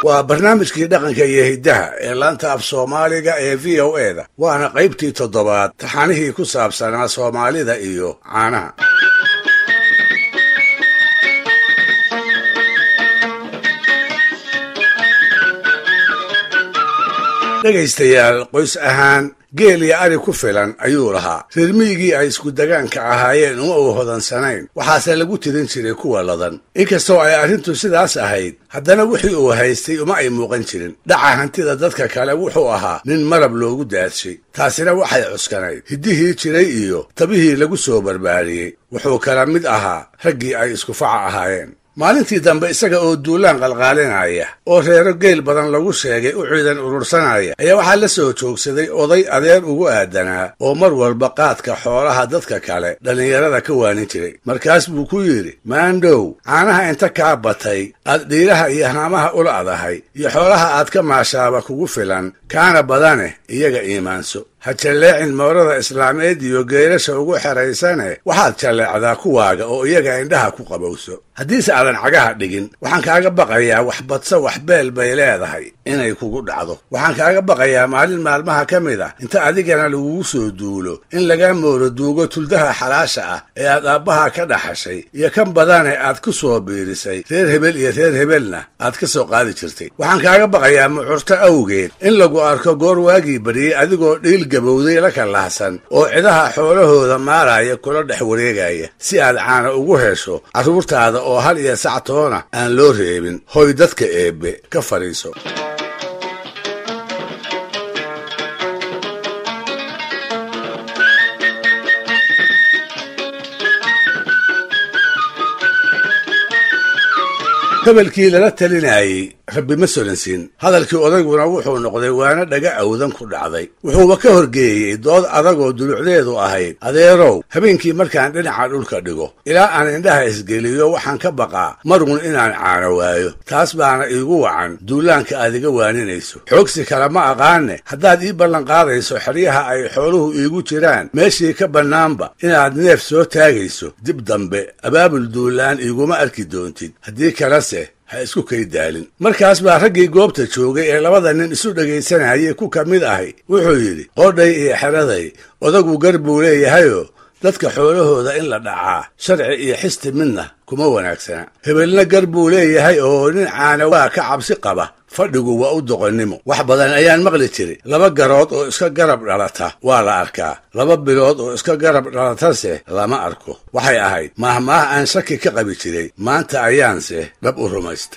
waa barnaamijkii dhaqanka iyo hiddaha ee laanta af soomaaliga ee v o e da waana qaybtii toddobaad taxanihii ku saabsanaa soomaalida iyo caanaha dhegaystayaal qoys ahaan geel iyo ari ku filan ayuu lahaa reer miyigii ay isku degaanka ahaayeen uma uu hodansanayn waxaase lagu tirin jiray kuwa ladan inkastoo ay arrintu sidaas ahayd haddana wixii uu haystay uma ay muuqan jirin dhaca hantida dadka kale wuxuu ahaa nin marab loogu daadshay taasina waxay cuskanayd hiddihii jiray iyo tabihii lagu soo barbaariyey wuxuu kala mid ahaa raggii ay isku faca ahaayeen maalintii dambe isaga oo duulaan qalqaalinaya oo reero geel badan lagu sheegay u ciidan urursanaya ayaa waxaa la soo joogsaday oday adeer ugu aadanaa oo mar walba qaadka xoolaha dadka kale dhallinyarada ka waanin jiray markaas buu ku yidhi maandhow caanaha inta kaa batay aad dhiiraha iyo haamaha ula adahay iyo xoolaha aad ka maashaaba kugu filan kaana badane iyaga iimaanso ha jalleecin moorada islaameed iyo geerasha ugu xeraysane waxaad jalleecdaa kuwaaga oo iyaga indhaha ku qabowso haddiise aadan cagaha dhigin waxaan kaaga baqayaa wax badso wax beel bay leedahay inay kugu dhacdo waxaan kaaga baqayaa maalin maalmaha ka mid ah inta adigana lagugu soo duulo in laga mooro duugo tuldaha xalaasha ah ee aad aabbaha ka dhaxashay iyo kan badane aad ku soo biirisay reer hebel iyo reer hebelna aad ka soo qaadi jirtay waxaan kaaga baqayaa mucurto awgeed in lagu arko goor waagii bariyey adigoo dhiil gabowday la kalahsan oo cidaha xoolahooda maaraya kula dhex wareegaya si aad caana ugu hesho carruurtaada oo hal iyo sactoona aan loo reebin hoy dadka eebbe ka fadhiiso hebelkii lala talinayey rabbi ma solansin hadalkii odayguna wuxuu noqday waana dhaga awdan ku dhacday wuxuuba ka horgeeyey dood adagoo dulucdeedu ahayd adeerow habeenkii markaan dhinaca dhulka dhigo ilaa aan indhaha isgeliyo waxaan ka baqaa marun inaan caano waayo taas baana iigu wacan duulaanka aad iga waaninayso xoogsi kale ma aqaane haddaad ii ballanqaadayso xeryaha ay xooluhu iigu jiraan meeshii ka bannaanba inaad neef soo taagayso dib dambe abaabul duulaan iiguma arki doontid haddii kalese ha isku kay daalin markaas baa raggii goobta joogay ee labada nin isu dhegaysanayay ku ka mid ahay wuxuu yidhi qodhay iyo xeraday odagu gar buu leeyahayoo dadka xoolahooda in la dhacaa sharci iyo xisti midna kuma wanaagsana hebelna gar buu leeyahay oo nin caana waa ka cabsi qaba fadhigu waa u doqonnimo wax badan ayaan maqli jiray laba garood oo iska garab dhalata waa la arkaa laba bilood oo iska garab dhalatase lama arko waxay ahayd maahmaah aan shaki ka qabi jiray maanta ayaanse dhab u rumaysta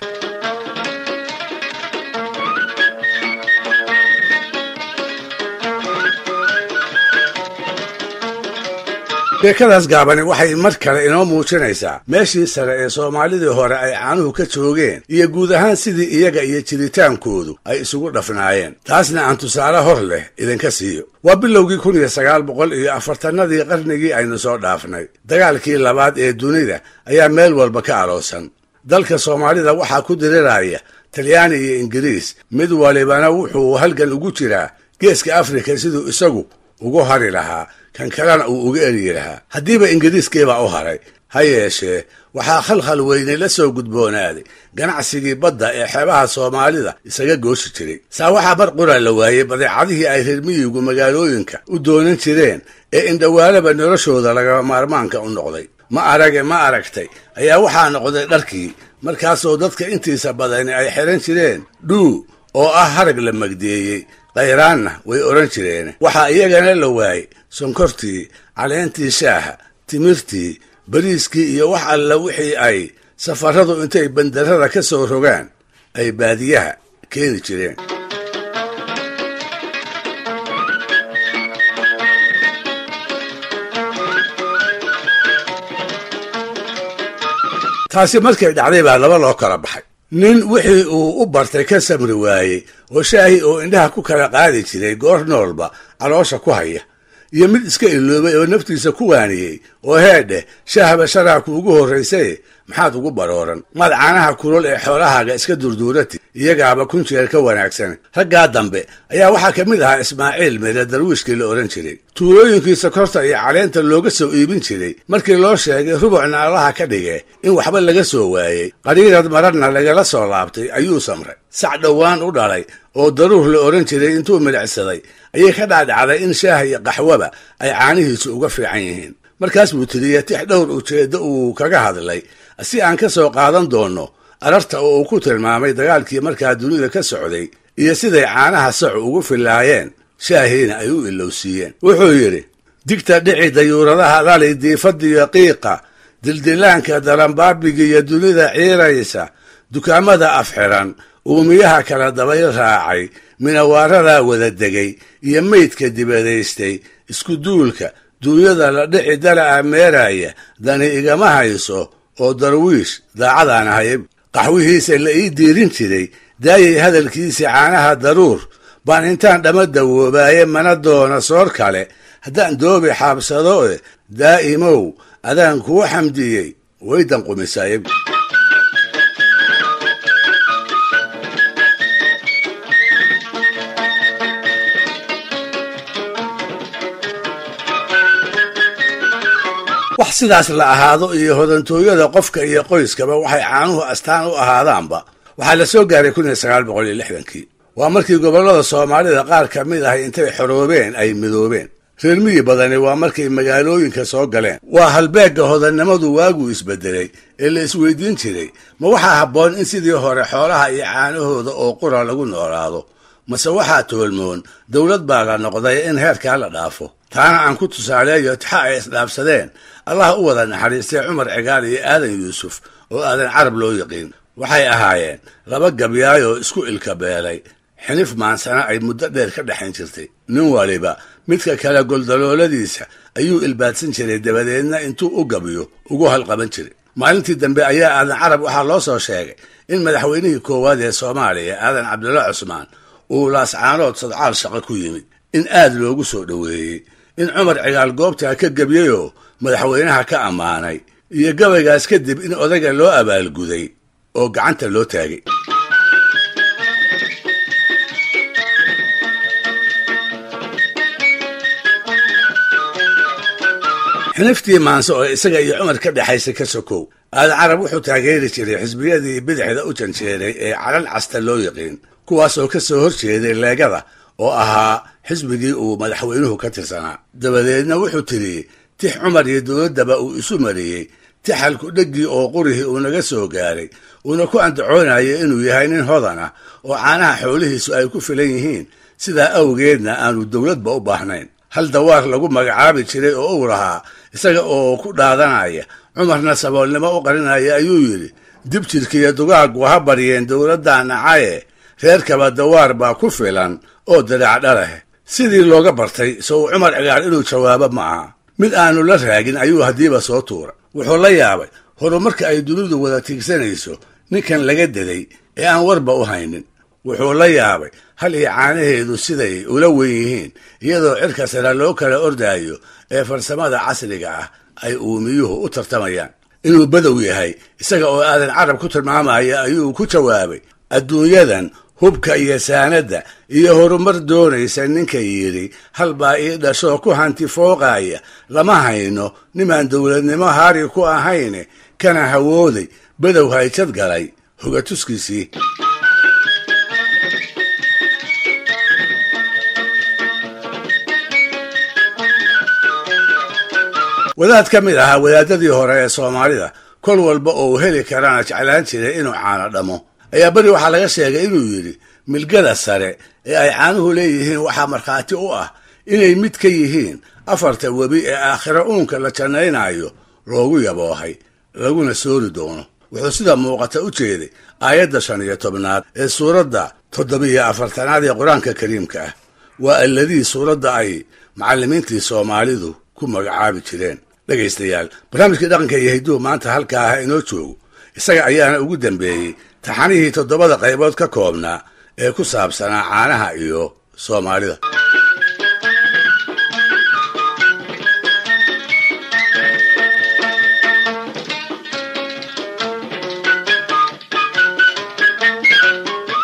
sheekadaas gaabani waxay mar kale inoo muujinaysaa meeshii sare ee soomaalidii hore ay caanuhu ka joogeen iyo guud ahaan sidii iyaga iyo jiritaankoodu ay isugu dhafnaayeen taasna aan tusaale hor leh idinka siiyo waa bilowgii kun iyo sagaal boqol iyo afartannadii qarnigii aynu soo dhaafnay dagaalkii labaad ee dunida ayaa meel walba ka aloosan dalka soomaalida waxaa ku diriraya talyaani iyo ingiriis mid walibana wuxuu halgan ugu jiraa geeska afrika siduu isagu ugu hari lahaa kan kalena uu uga eryi lahaa haddiiba ingiriiskiibaa u haray ha yeeshee waxaa khalkhal weyne la soo gudboonaaday ganacsigii badda ee xeebaha soomaalida isaga gooshi jiray saa waxaa mar qura la waayey badeecadihii ay reer miyigu magaalooyinka u doonan jireen ee indhawaalaba noloshooda lagaba maarmaanka u noqday ma arage ma aragtay ayaa waxaa noqday dharkii markaasoo dadka intiisa badani ay xihan jireen dhuu oo ah harag la magdeeyey khayraanna way odhan jireen waxaa iyagana la waayey sonkortii caleentii shaaha timirtii bariiskii iyo wax alla wixii ay safaradu intay bandarada ka soo rogaan ay baadiyaha keeni jireen taasi markay dhacday baa laba loo kala baxay nin wixii uu u bartay ka samri waayey oo shaahi oo indhaha ku kala qaadi jiray goor noolba caloosha ku haya iyo mid iska iloobay oo naftiisa ku waaniyey oo heedheh shaahba sharaabku ugu horraysay maxaad ugu barooran maad caanaha kulol ee xoolahaaga iska durduurati iyagaaba kun jeer ka wanaagsan raggaa dambe ayaa waxaa ka mid ahaa ismaaciil mire darwiishkii la odhan jiray tuulooyinkii sokorta iyo caleenta looga soo iibin jiray markii loo sheegay rubucna allaha ka dhige in waxba laga soo waayey qariirad mararna lagala soo laabtay ayuu samray sac dhowaan u dhalay oo daruur la odhan jiray intuu milicsaday ayay ka dhacdhacday in shaaha iyo qaxwaba ay caanihiisu uga fiican yihiin markaas buu tiriya tix dhowr ujeeddo uu kaga hadlay si aan ka soo qaadan doonno ararta oo uu ku tilmaamay dagaalkii markaa dunida ka socday iyo siday caanaha sacu ugu fillaayeen shaahiina ay u ilowsiiyeen wuxuu yidhi digta dhici dayuuradaha dhali diifadiyo qiiqa dildilaanka daranbaabiga iyo dunida ciiraysa dukaamada afxiran uumiyaha kala dabayl raacay minawaaradaa wada degay iyo meydka dibadaystay isku duulka duunyada la dhici dala'a meeraya dani igama hayso oo darwiish daacadaan ahay qaxwihiisa la ii diirin jiray daayay hadalkiisii caanaha daruur baan intaan dhama dawoobaaye mana doona soor kale haddaan doobi xaabsado e daa'imow adaan kuu xamdiyey waydan qumisaaye wax sidaas la ahaado iyo hodantooyada qofka iyo qoyskaba waxay caanuhu astaan u ahaadaanba waxaa la soo gaaray kun iyo sagaal boqol iyo lixdankii waa markii gobollada soomaalida qaar ka mid ah intay xoroobeen ay midoobeen reer miyi badani waa markay magaalooyinka soo galeen waa halbeegga hodannimadu waaguu isbedelay ee la isweydiin jiray ma waxaa habboon in sidii hore xoolaha iyo caanahooda oo qura lagu noolaado mase waxaa toolmoon dowlad baa la noqday in heerkaa la dhaafo taana aan ku tusaaleeyo tixa ay isdhaafsadeen allah u wada naxariistay cumar cigaal iyo aadan yuusuf oo aadan carab loo yiqiin waxay ahaayeen laba gabyaayoo isku ilka beelay xinif maansana ay muddo dheer ka dhexayn jirtay nin waliba midka kale goldalooladiisa ayuu ilbaadsan jiray dabadeedna intuu u gabiyo ugu halqaban jiray maalintii dambe ayaa aadan carab waxaa loo soo sheegay in madaxweynihii koowaad ee soomaaliya aadan cabdulla cusmaan uu laascaanood sadcaal shaqo ku yimid in aad loogu soo dhoweeyey in cumar cigaal goobtaa ka gebiyeyoo madaxweynaha ka ammaanay iyo gabaygaas kadib in odayga loo abaalguday oo gacanta loo taagay xiniftii maanse oo isaga iyo cumar ka dhexaysa ka sokow aadan carab wuxuu taageeri jiray xisbiyadii bidixda u janjeeray ee calan casta loo yiqiin kuwaas oo ka soo hor jeeday leegada oo ahaa xisbigii uu madaxweynuhu ka tirsanaa dabadeedna wuxuu tiriyey tix cumar iyo dowladdaba uu isu mariyey tixalku dheggii oo qurihii uu naga soo gaaray uuna ku andacoonayay inuu yahay nin hodan ah oo caanaha xoolihiisu ay ku filan yihiin sidaa awgeedna aanu dowladba u baahnayn hal dawaar lagu magacaabi jiray oo uu lahaa isaga oo ku dhaadanaya cumarna saboolnimo u qarinaya ayuu yidhi dib jirkiiyo dugaaggu ha baryeen dowladda nacaye reerkaba dawaar baa ku filan oo darac dhaleh sidii looga bartay so uu cumar cigaal inuu jawaabo ma aha mid aanu la raagin ayuu haddiiba soo tuura wuxuu la yaabay horumarka ay dunidu wada tiigsanayso ninkan laga deday ee aan warba u haynin wuxuu la yaabay hal iyo caanaheedu siday ula wen yihiin iyadoo cirka sare loo kala ordaayo ee farsamada casriga ah ay uumiyuhu u tartamayaan inuu badow yahay isaga oo aadan carab ku tilmaamaya ayuu ku jawaabay adduunyadan hubka iyo saanadda iyo horumar doonaysa ninka yidhi halbaa ii dhashoo ku hanti fooqaaya lama hayno nimaan dowladnimo haari ku ahayne kana hawooday badow hayjad galay hogatuskiisii wadaad ka mid ahaa wadaadadii hore ee soomaalida kol walba oo uu heli karana jeclaan jiray inuu caano dhamo ayaa beri waxaa laga sheegay inuu yidhi milgada sare ee ay caanuhu leeyihiin waxaa markhaati u ah inay mid ka yihiin afarta webi ee aakhiro uunka la jannaynaayo loogu yaboohay laguna soori doono wuxuu sida muuqata u jeeday aayadda shan iyo tobnaad ee suuradda toddobiyo afartanaad ee qur-aanka kariimka ah waa alladii suuradda ay macallimiintii soomaalidu ku magacaabi jireen dhegaystayaal barnaamijkii dhaqanka iyo hidduhu maanta halkaa ah inoo joogo isaga ayaana ugu dambeeyey taxanihii toddobada qaybood ka koobnaa ee ku saabsanaa caanaha iyo soomaalida